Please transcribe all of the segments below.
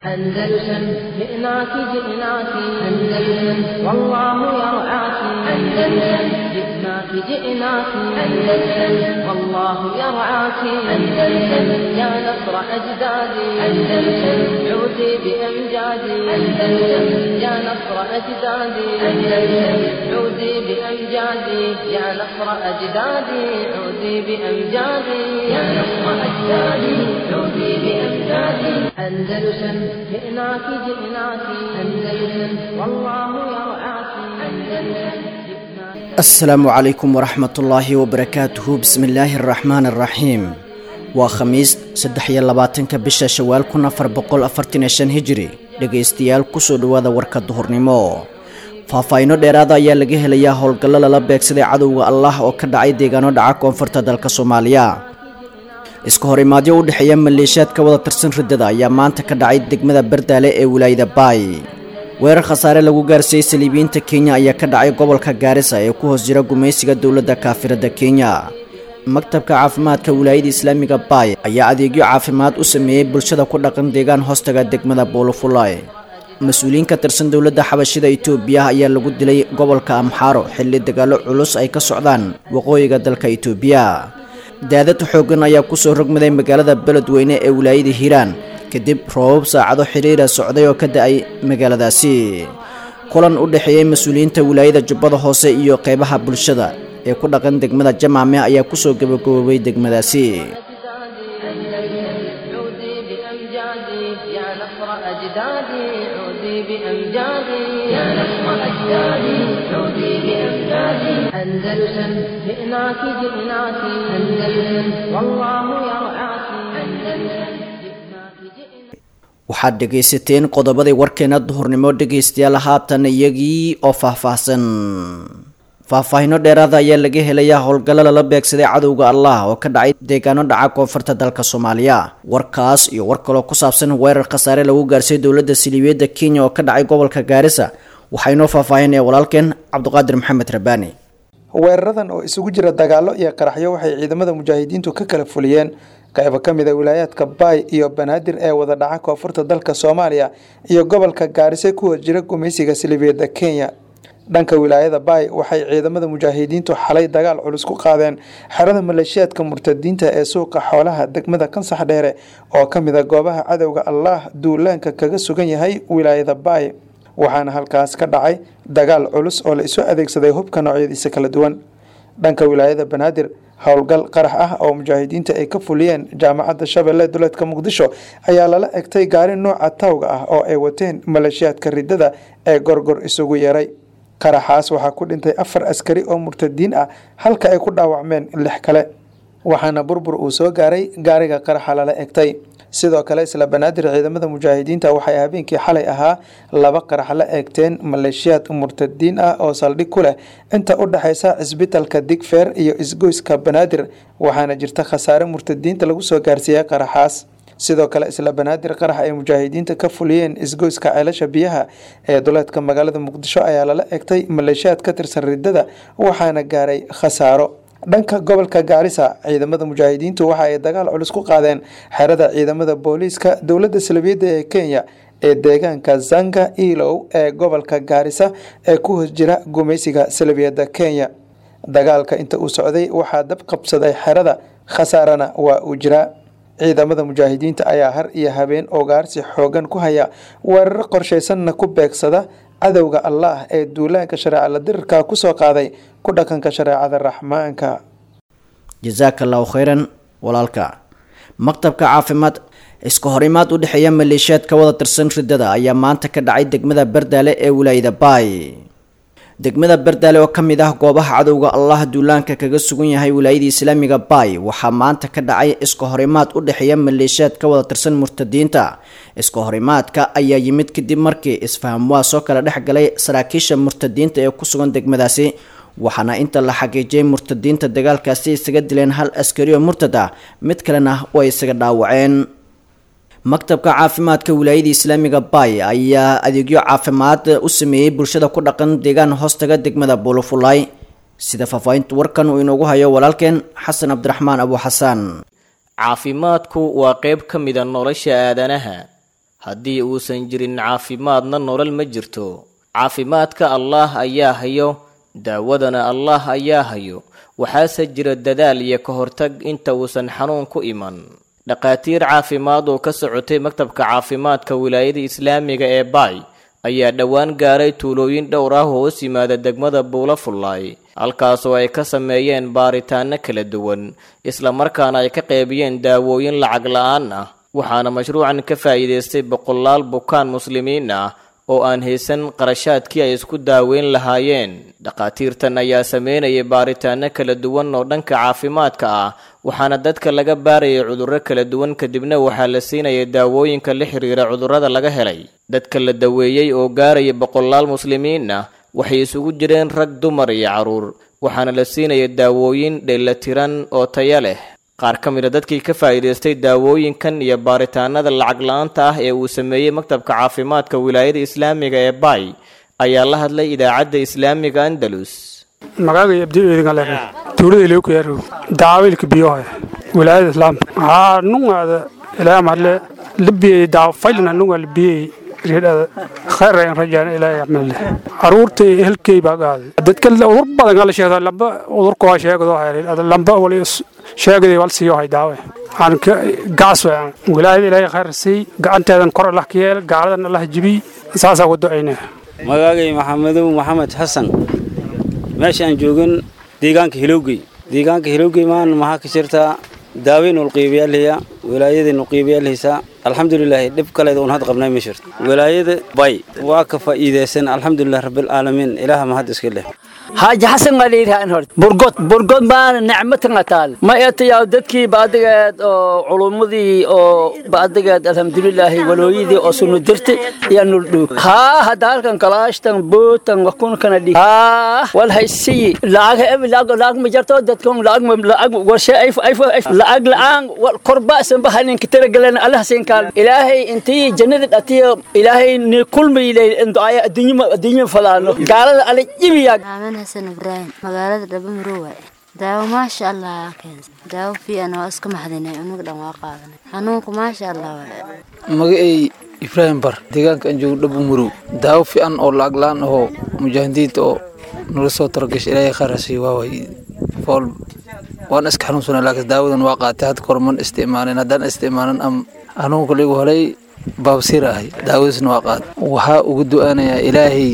أندلسن جئناك جئناك أندلسن والله يرعاك أندلسن جئناك جئناك أندلسن والله يرعاك أندلسن يا نصر أجدادي أندلسن عودي بأمجادي أندلسن يا نصر أجدادي أندلسن عودي بأمجادي يا نصر أجدادي عودي بأمجادي يا نصر أجدادي عودي بأمجادي أندلسن جئناك جئناك أندلسن والله يرعاك أندلسن asalaamu calaykum waraxmatullaahi wabarakaatuhu bismi illaahi araxmaan araxiim waa khamiis saddex iyo labaatanka bisha shawaal kun afar boqol afartan iyo shan hijiri dhegaystayaal kusoo dhowaada warka duhurnimo faahfaahiino dheeraada ayaa laga helayaa howlgallo lala beegsaday cadowga allah oo ka dhacay deegaano dhaca koonfurta dalka soomaaliya iska hor imaadyo u dhexeeya maleeshiyaad ka wada tirsan riddada ayaa maanta ka dhacay degmada bardaale ee wilaayada baay weerar khasaare lagu gaarsiiyey saliibiyiinta kenya ayaa ka dhacay gobolka gaarisa ee ku hoos jira gumaysiga dowladda kaafirada kenya maktabka caafimaadka wilaayada islaamiga baay ayaa adeegyo caafimaad u sameeyey bulshada ku dhaqan deegaan hoostaga degmada boolofulay mas-uuliyiin ka tirsan dowladda xabashida itoobiya ayaa lagu dilay gobolka amxaaro xilli dagaallo culus ay ka socdaan waqooyiga dalka itoobiya daadad xoogan ayaa kusoo rogmaday magaalada beledweyne ee wilaayada hiiraan kadib roobab saacado xiriira socday oo ka da-ay magaaladaasi kulan u dhexeeyey mas-uuliyiinta wilaayada jubbada hoose iyo qeybaha bulshada ee ku dhaqan degmada jamaame ayaa kusoo gabagaboobay degmadaasi عودي بأمجادي يا نصر أجدادي عودي بأمجادي يا نصر أجدادي عودي بأمجادي أندلسن جئناك جئناك أندلسن والله يرعاك أندلسن جئناك جئناك waxaad dhegaysateen qodobadii warkeena duhurnimo dhegaystayaal haatan iyagii oo faahfaahsan faahfaahiino dheeraada ayaa laga helayaa howlgallo lala beegsaday cadowga allah oo ka dhacay deegaano dhaca koonfurta dalka soomaaliya warkaas iyo war kaloo ku saabsan weerar khasaare lagu gaarsiiyey dowladda siliibiyadda kenya oo ka dhacay gobolka gaarisa waxaa inoo faahfaahinaya walaalkeen cabdiqaadir maxamed rabaani weeraradan oo isugu jira dagaallo iyo qaraxyo waxay ciidamada mujaahidiintu ka kala fuliyeen qaybo ka mid a wilaayaadka baay iyo banaadir ee wada dhaca koonfurta dalka soomaaliya iyo gobolka gaarise ku hor jira gumaysiga siliibiyadda kenya dhanka wilaayada baay waxay ciidamada mujaahidiintu xalay dagaal culus ku qaadeen xerada maleeshiyaadka murtadiinta ee suuqa xoolaha degmada kansax dheere oo ka mid a goobaha cadowga allaah duulaanka kaga sugan yahay wilaayada baay waxaana halkaas ka dhacay dagaal culus oo la isu adeegsaday hubka noocyadiisa kala duwan dhanka wilaayada banaadir howlgal qarax ah oo mujaahidiinta ay ka fuliyeen jaamacadda shabeelle duleedka muqdisho ayaa lala egtay gaari nooca tawga ah oo ay wateen maleeshiyaadka riddada ee gorgor isugu yeeray qaraxaas waxaa ku dhintay afar askari oo murtadiin ah halka ay ku dhaawacmeen lix kale waxaana burbur uu soo gaaray gaariga qaraxa lala egtay sidoo kale isla banaadir ciidamada mujaahidiinta waxay habeenkii xalay ahaa laba qarax la eegteen maleeshiyaad murtadiin ah oo saldhig ku leh inta u dhexaysa cisbitalka digfeer iyo isgoyska banaadir waxaana jirta khasaare murtadiinta lagu soo gaarsiiyey qaraxaas sidoo kale isla banaadir qarax ay mujaahidiinta ka fuliyeen isgoyska ceelasha biyaha ee duleedka magaalada muqdisho ayaa lala egtay maleeshiyaad ka tirsan riddada waxaana gaaray khasaaro dhanka gobolka gaarisa ciidamada mujaahidiintu waxa ay dagaal culus ku qaadeen xerada ciidamada booliiska dowladda salbiyadda ee kenya ee deegaanka zanga ilow ee gobolka gaarisa ee ku hoos jira gumaysiga salbiyadda kenya dagaalka inta uu socday waxaa dab qabsaday xerada khasaarana waa uu jiraa ciidamada mujaahidiinta ayaa har iyo habeen ogaarsi xoogan ku haya weeraro qorshaysanna ku beegsada cadowga allaah ee duulaanka shareeca la dirirka kusoo qaaday ku dhaqanka shareecada raxmaanka jasaaka allahu khayran walaalka maktabka caafimaad iska horimaad u dhexeeya maleeshiyaad ka wada tirsan riddada ayaa maanta ka dhacay degmada bardaale ee wilaayada baay degmada bardaale oo ka mid ah goobaha cadowga allah duulaanka kaga sugan yahay wilaayada islaamiga baay waxaa maanta ka dhacay iska horimaad u dhexeeya maleeshiyaad ka wada tirsan murtadiinta iska horimaadka ayaa yimid kadib markii isfaham waa soo kala dhex galay saraakiisha murtadiinta ee ku sugan degmadaasi waxaana inta la xaqiijiyay murtadiinta dagaalkaasi isaga dileen hal askari oo murtad ah mid kalena way isaga dhaawaceen maktabka caafimaadka wilaayada islaamiga baay ayaa adeegyo caafimaad u sameeyey bulshada ku dhaqan deegaan hoostaga degmada buulofulay sida faahfaahinta warkan uu inoogu hayo walaalkeen xasan cabdiraxmaan abu xasaan caafimaadku waa qayb ka mida nolosha aadanaha haddii uusan jirin caafimaadna nolol ma jirto caafimaadka allaah ayaa hayo daawadana allaah ayaa hayo waxaase jira dadaal iyo ka hortag inta uusan xanuun ku iman dhakhaatiir caafimaad oo ka socotay maktabka caafimaadka wilaayada islaamiga ee baay ayaa dhowaan gaaray tuulooyin dhowr ah oo hoos yimaada degmada buula fullaay halkaasoo ay ka sameeyeen baaritaanno kala duwan islamarkaana ay ka qeybiyeen daawooyin lacag la-aan ah waxaana mashruucan ka faa'iidaystay boqolaal bukaan muslimiin ah oo aan haysan qarashaadkii ay isku daaweyn lahaayeen dhakhaatiirtan ayaa sameynayay baaritaanno kala duwan oo dhanka caafimaadka ah waxaana dadka laga baarayay cudurro kala duwan kadibna waxaa la siinayay daawooyinka la xiriira cudurrada laga helay dadka la daweeyey oo gaaraya boqolaal muslimiin ah waxay isugu jireen rag dumar iyo carruur waxaana la siinaya daawooyin dheelatiran oo taya leh qaar ka mid a dadkii ka faa'iidaystay daawooyinkan iyo baaritaanada lacag la-aanta ah ee uu sameeyey maktabka caafimaadka wilaayada islaamiga ee baay ayaa la hadlay idaacadda islaamiga andalus magaaga abdiidingale tuulada ilookuyaaro daawilka biyoha wilaayada islaamka haa nungaada ilaa marle labiyey daaw faylna nunga labiyey reedhada khayr ayaan rajaan ilaahay axmedle caruurta helkey baa qaaday dadka udur badan ala sheegda lamba udurka waa sheegado hayreed lamba wali sheegaday wal siiyo hay daawe aan ka gaas weeyaan wilaayada ilaahay khayr sii gacanteedan kor allah ka yeel gaaladan allah jibi saasaa ku ducaynaa magaagay maxamedow maxamed xasan meesha aan joogan deegaanka hilowgey deegaanka hilowgey maan maxaa ka jirtaa daaweyn ulqiibayaalhaya wilaayadeen ulqiibayaalhaysaa alxamdulilaahi dhib kaleed uun had qabnay ma jirto wilaayada bay waa ka faa'iidaysan alxamdulilah rabbilcaalamiin ilaaha mahad iska leh حاج حسن قليل هان هرت برقط برقط ما نعمة نتال ما يأتي يا دتكي بعدك أو علومدي أو بعدك الحمد لله ولويدي أو سنو درت يا نردو ها هدار كان كلاش تن بوت تن وكون كان دي ها والهيسي لاغ لاغ لاغ مجرتو دتكم لاغ لاغ وشيء أيف أيف لاغ لان والقرباء سنبهن كتير قلنا الله سينكال إلهي أنتي جنة أتي إلهي كل ما يلي إن دعاء الدنيا الدنيا فلانو قال على جميع aamin xasan ibraahim magaalada dhabamaro waaye daawo maasha allah keensa daawo fiican waa iska maxdinay unuga dhan waa qaadanay xanuunku maasha allah waaye magacay ibraahim bar deegaanka aan joogo dhabamaro daawo fiican oo lacag la-aan ahoo mujaahidiinta oo nala soo taragashay ilaahay khayrasiiyo waa waay fool waan iska xanuunsanaa laakiin daawadan waa qaatay hadda kor man isticmaalin haddaan isticmaalin am xanuunka ligu helay baabsiir ahay daawadiisna waa qaat waxaa ugu du'aanayaa ilaahay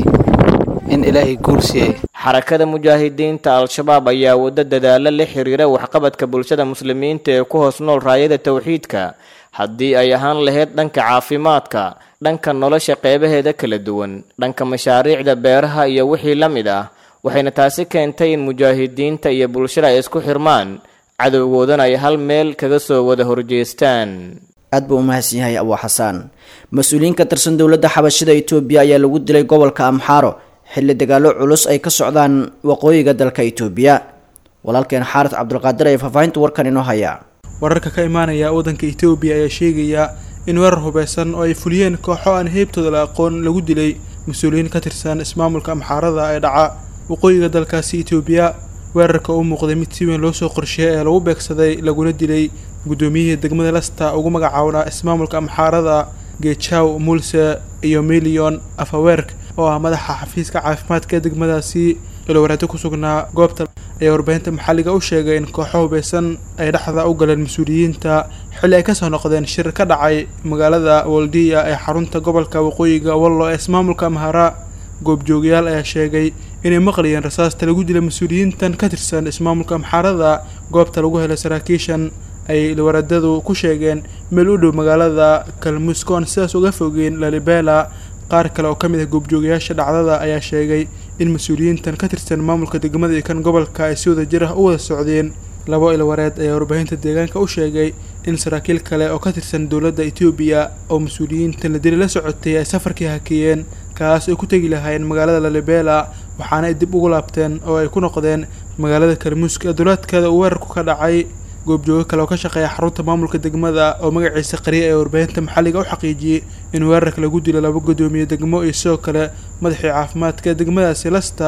in ilaahay guul siiyay xarakada mujaahidiinta al-shabaab ayaa waddo dadaalo la xiriira waxqabadka bulshada muslimiinta ee ku hoos nool raayada towxiidka haddii ay ahaan lahayd dhanka caafimaadka dhanka nolosha qeybaheeda kala duwan dhanka mashaariicda beeraha iyo wixii la mid ah waxayna taasi keentay in mujaahidiinta iyo bulshada ay isku xirmaan cadowgoodana ay hal meel kaga soo wada horjeestaan aad buu u mahadsan yahay abuu xasaan mas-uuliyiin ka tirsan dowladda xabashida itoobiya ayaa lagu dilay gobolka amxaaro xilli dagaallo culus ay ka socdaan waqooyiga dalka itoobiya walaalkeen xaaris cabdulqaadir ayaa faahfaahinta warkan inoo hayaa wararka ka imaanaya waddanka itoobiya ayaa sheegaya in weerar hubeysan oo ay fuliyeen kooxo aan heybtooda la aqoon lagu dilay mas-uuliyiin ka tirsan ismaamulka amxaarada ee dhaca waqooyiga dalkaasi itoobiya weerarka u muuqday mid si weyn loo soo qorsheeyay ee lagu beegsaday laguna dilay guddoomiyihii degmada lasta ugu magacaabnaa ismaamulka amxaarada geejaw mulse iyo miliyon afaweerk oo ah madaxa xafiiska caafimaadka ee degmadaasi ilowaraado ku sugnaa goobta ayaa warbaahinta maxalliga u sheegay in kooxo hubeysan ay dhexda u galeen mas-uuliyiinta xilli ay kasoo noqdeen shir ka dhacay magaalada waldiya ee xarunta gobolka waqooyiga wallo ee ismaamulka amhara goobjoogayaal ayaa sheegay inay maqlayeen rasaasta lagu dilay mas-uuliyiintan ka tirsan ismaamulka amxaarada goobta lagu helay saraakiishan ay ilwaradadu ku sheegeen meel u dhow magaalada kalmusko aan sidaas uga fogeen lalibela qaar kale oo ka mid ah goobjoogayaasha dhacdada ayaa sheegay in mas-uuliyiintan ka tirsan maamulka degmada iyo kan gobolka ay si wada jir ah u wada socdeen labo ilwareed ayaa warbaahinta deegaanka u sheegay in saraakiil kale oo ka tirsan dowladda etoobiya oo mas-uuliyiintan la dili la socotay ay safarkii hakeeyeen kaas ay ku tegi lahaayeen magaalada lalibela waxaana ay dib ugu laabteen oo ay ku noqdeen magaalada kalmuuska ee duleedkeeda uu weerarku ka dhacay goobjoogo kale oo ka shaqeeya xarunta maamulka degmada oo magaciisa qariya ee warbaahinta maxalliga u xaqiijiyey in weerarka lagu dilo laba guddoomiye degmo iyo sidoo kale madaxii caafimaadka ee degmadaasi lasta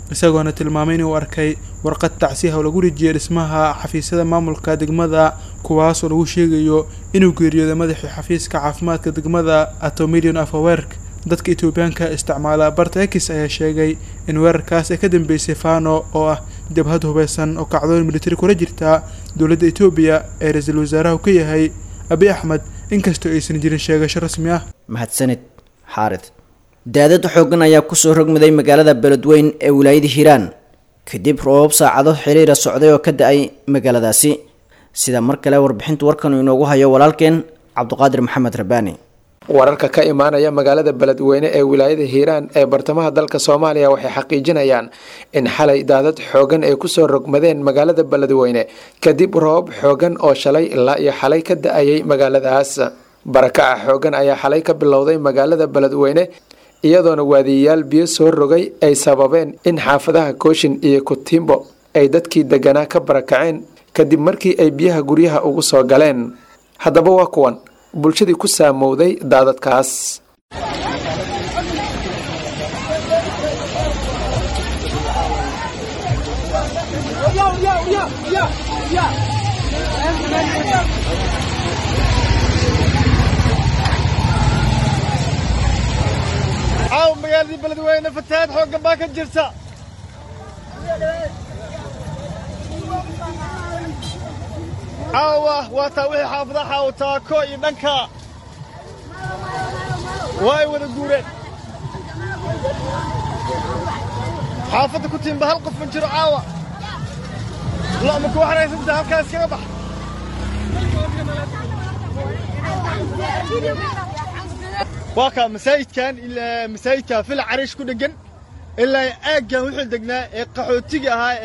isagoona tilmaamay inuu arkay warqad tacsiiha oo lagu rijiyay dhismaha xafiisyada maamulka degmada kuwaasoo lagu sheegayo inuu geeriyooday madaxii xafiiska caafimaadka degmada atomilion afawerk dadka etoobiyaanka isticmaala barta ekis ayaa sheegay in weerarkaas ay ka dambeysay fano oo ah jabhad hubeysan oo kacdoon militari kula jirta dowladda etoobiya ee ra-iisul wasaaraha ka yahay abi axmed inkastoo aysan jirin sheegasho rasmi ah mahadsanid xaarid daadad xoogan ayaa kusoo rogmaday magaalada beledweyn ee wilaayada hiiraan kadib roobab saacado xiriira socday oo ka da-ay magaaladaasi sida mar kale warbixinta warkan uu inoogu hayo walaalkeen cabduqaadir maxamed rabaani wararka ka imaanaya magaalada beledweyne ee wilaayada hiiraan ee bartamaha dalka soomaaliya waxay xaqiijinayaan in xalay daadad xoogan ay kusoo rogmadeen magaalada beledweyne kadib roobab xoogan oo shalay ilaa iyo xalay ka da-ayay magaaladaas barakaca xoogan ayaa xalay ka bilowday magaalada beledweyne iyadoona waadiyayaal biyo soo rogay ay sababeen in xaafadaha kooshin iyo kutimbo ay dadkii deganaa ka barakaceen kadib markii ay biyaha guryaha ugu soo galeen haddaba waa kuwan bulshadii ku saamowday daadadkaas caaw magaaladii beledweyne fatahaad xooggan baa ka jirta caawa waa taa wixii xaafadaha xaawo taako iyo dhanka waa ay wada guureen xaafadda ku tiimba hal qof ma jiro caawa lama ku waxraysantaa halkaa iskaga bax waa kaa masaajidkan ilaa masaajidka fil cariish ku dheggan ilaa aaggan wuxuu degnaa ee qaxootiga ahaa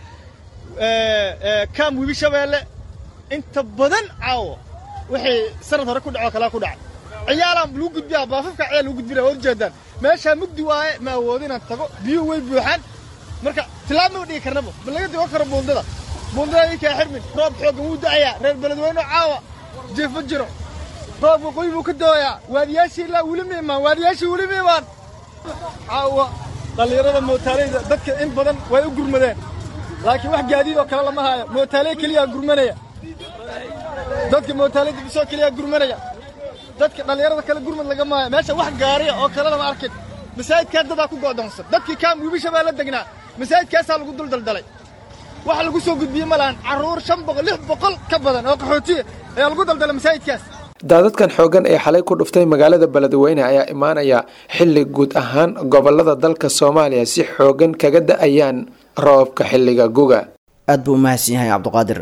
ee kaam webi shabeelle inta badan caawo wixii sanad hore ku dhacoo kalaa ku dhacay ciyaalaan lagu gudbiyaa baafafka ciyaal lagu gudbinaya waa ujeedaan meeshaa mugdi waaye ma awoodin inaan tago biyuhu way buuxaan marka tilaab ma dhigi karnaba ma laga digo karo buundada buundada idinkaa xirmin roob xooggan wuu da'ayaa reer beledweyne caawa jeefo jiro roob waqooyi buu ka dooyaa waadiyaashii ilaa weli ma imaan waadiyaashii weli ma imaan caawa dhallinyarada mootaaleyda dadka in badan way u gurmadeen laakiin wax gaadiid oo kale lama haayo mootaaley keliyaa gurmanaya dadka mootaaleyda bisoo keliyaa gurmanaya dadka dhallinyarada kale gurmad laga maayo meesha wax gaariya oo kale lama arkin masaajidkaa dadaa ku go'doonsan dadkii kaam wiibisha baa la degnaa masaajidkaasaa lagu dul daldalay waxa lagu soo gudbiyey ma lahan carruur shan boqol lix boqol ka badan oo qaxootiya ayaa lagu daldalay masaajidkaas daadadkan xoogan ee xalay ku dhuftay magaalada beledweyne ayaa imaanaya xilli guud ahaan gobolada dalka soomaaliya si xoogan kaga da-ayaan roobka xilliga guga aad buu u mahadsan yahay cabduqaadir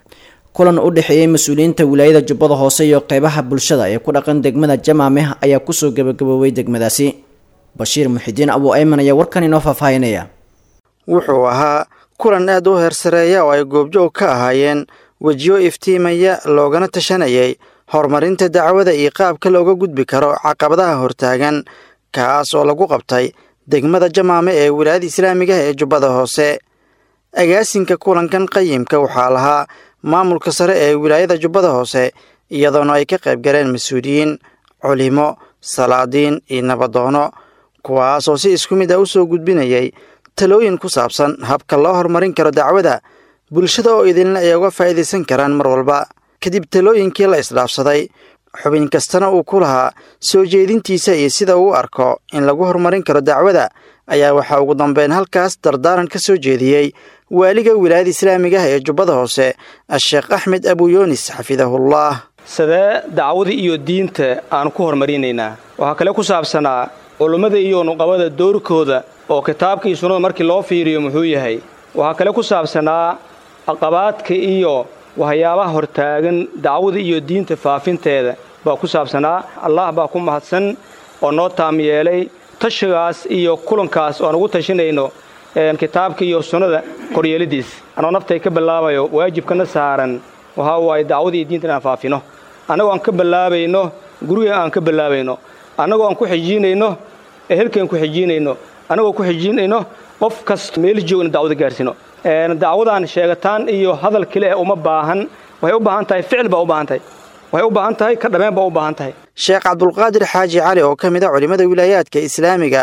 kulan u dhexeeyey mas-uuliyiinta wilaayada jubbada hoose iyo qeybaha bulshada ee ku dhaqan degmada jamaameh ayaa kusoo gebagaboobay degmadaasi bashiir muxidiin abuu ayman ayaa warkan inoo faahfaahinaya wuxuu ahaa kulan aad u heersareeya oo ay goobjoog ka ahaayeen wejiyo iftiimaya loogana tashanayay horumarinta dacwada iyo qaabka looga gudbi karo caqabadaha hortaagan kaas oo lagu qabtay degmada jamaame ee wilaayada islaamiga ee jubbada hoose agaasinka kulankan qayimka waxaa lahaa maamulka sare ee wilaayada jubbada hoose iyadoona ay ka qayb galeen mas-uuliyiin culimo salaadiin iyo nabadoono kuwaasoo si isku mid ah u soo gudbinayay talooyin ku saabsan habka loo horumarin karo dacwada bulshada oo idinla ay uga faa'iidaysan karaan mar walba kadib talooyinkii la isdhaafsaday xubin kastana uu ku lahaa soo jeedintiisa iyo sida uu arko in lagu horumarin karo dacwada ayaa waxaa ugu dambeyn halkaas dardaaran ka soo jeediyey waaliga wilaayada islaamiga ah ee jubbada hoose a-sheekh axmed abuyoonis xafidahullah sidee dacwada iyo diinta aanu ku horumarinaynaa waxaa kale ku saabsanaa culummada iyo nuqabada doorkooda oo kitaabka iyo sunnada markii loo fiiriyo muxuu yahay waxaa kale ku saabsanaa caqabaadka iyo waxyaabaha hortaagan dacwada iyo diinta faafinteeda baa ku saabsanaa allah baa ku mahadsan oo noo taam yeelay tashigaas iyo kulankaas oo aan ugu tashinayno kitaabka iyo sunnada koryeelidiis anoo naftay ka bilaabayo waajibkana saaran waxaa waaye dacwada iyo diinta inaan faafino annagoo aan ka bilaabayno guriga aan ka bilaabayno annagoo aan ku xijiinayno ehelkaan ku xijiinayno annagoo ku xijiinayno qof kasta meel joogna dacwada gaarsiino dacwadaan sheegataan iyo hadal kale eh uma baahan waxay u baahan tahay ficil baa u baahan tahay waxay u baahan tahay ka dhameen baa u baahan tahay sheekh cabdulqaadir xaaji cali oo ka mid a culimmada wilaayaadka islaamiga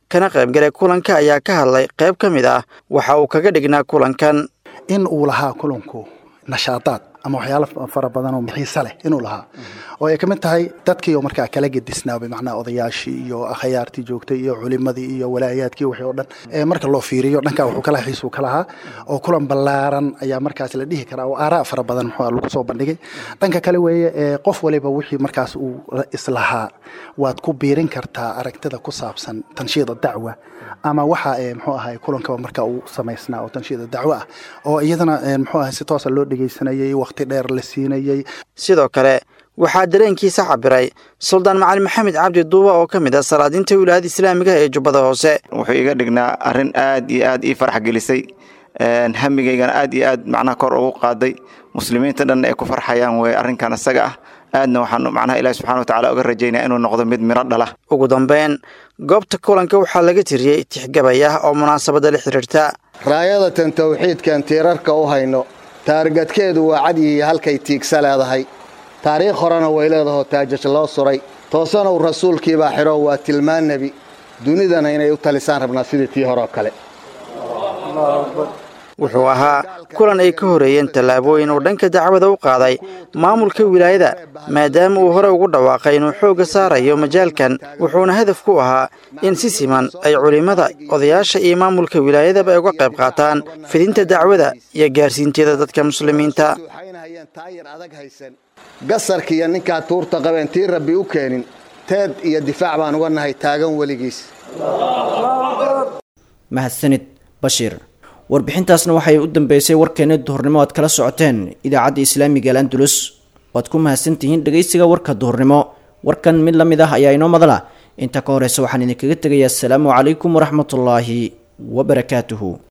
kana qaybgalay kulanka ayaa ka hadlay qayb ka mid ah waxa uu kaga dhignaa kulankan in uu lahaa kulanku nashaadaad ama waxyaalo fara badan oo xiise leh inuu lahaa oo ay ka mid tahay dadkii oo markaa kala gedisnaabay macnaha odayaashii iyo akhayaartii joogtay iyo culimadii iyo walaayaadkii wixii oo dhan ee marka loo fiiriyo dhankaa wuxuu kala xiisuu ka lahaa oo kulan ballaaran ayaa markaas la dhihi karaa oo aaraa fara badan muxuu lagu soo bandhigay dhanka kale weeye ee qof waliba wixii markaas uu islahaa waad ku biirin kartaa aragtida ku saabsan tanshiida dacwa ama waxa ee muxuu ahay kulankaba marka uu samaysnaa oo tanshiida dacwo ah oo iyadana muxuu ahay si toosa loo dhegeysanayay waqti dheer la siinayay sidoo kale waxaa dareenkiisa cabiray suldaan macali maxamed cabdi duuba oo ka mid ah salaadiinta wilaayada islaamiga ee jubbada hoose wuxuu iga dhignaa arrin aad iyo aad ii farx gelisay hamigaygana aad iyo aad macnaha kor ugu qaaday muslimiinta dhanna ay ku farxayaan wey arrinkan isaga ah aadna waxaan macnaha ilaahi subxana watacaala uga rajaynaya inuu noqdo mid miro dhala ugu dambeyn goobta kulanka waxaa laga tiriyey tixgabay ah oo munaasabada la xiriirta raayadatan tawxiidkan tiirarka u hayno taargadkeedu waa cadyihiiyo halkay tiigsa leedahay taariikh horena way leedahoo taajaj loo suray toosanow rasuulkiibaa xidho waa tilmaan nebi dunidana inay u talisaan rabnaa sidii tii horeo kale wuxuu ahaa kulan ay ka horeeyeen tallaabooyin uu dhanka dacwada u qaaday maamulka wilaayada maadaama uu hore ugu dhawaaqay inuu xoogga saarayo majaalkan wuxuuna hadaf ku ahaa in si siman ay culimmada odayaasha iyo maamulka wilaayadaba ay uga qayb qaataan fidinta dacwada iyo gaarsiinteeda dadka muslimiinta gasarkiiyo ninkaa tuurta qabeen tii rabbi u keenin teed iyo difaac baan uga nahay taagan weligiis mahadsanid bashiir warbixintaasna waxay u dambeysay warkeena duhurnimo aad kala socoteen idaacadda islaamiga al andulus waad ku mahadsantihiin dhegaysiga warka duhurnimo warkan mid la mid ah ayaa inoo madala inta ka horeysa waxaan idinkaga tegayaa asalaamu calaykum waraxmatullaahi wabarakaatuhu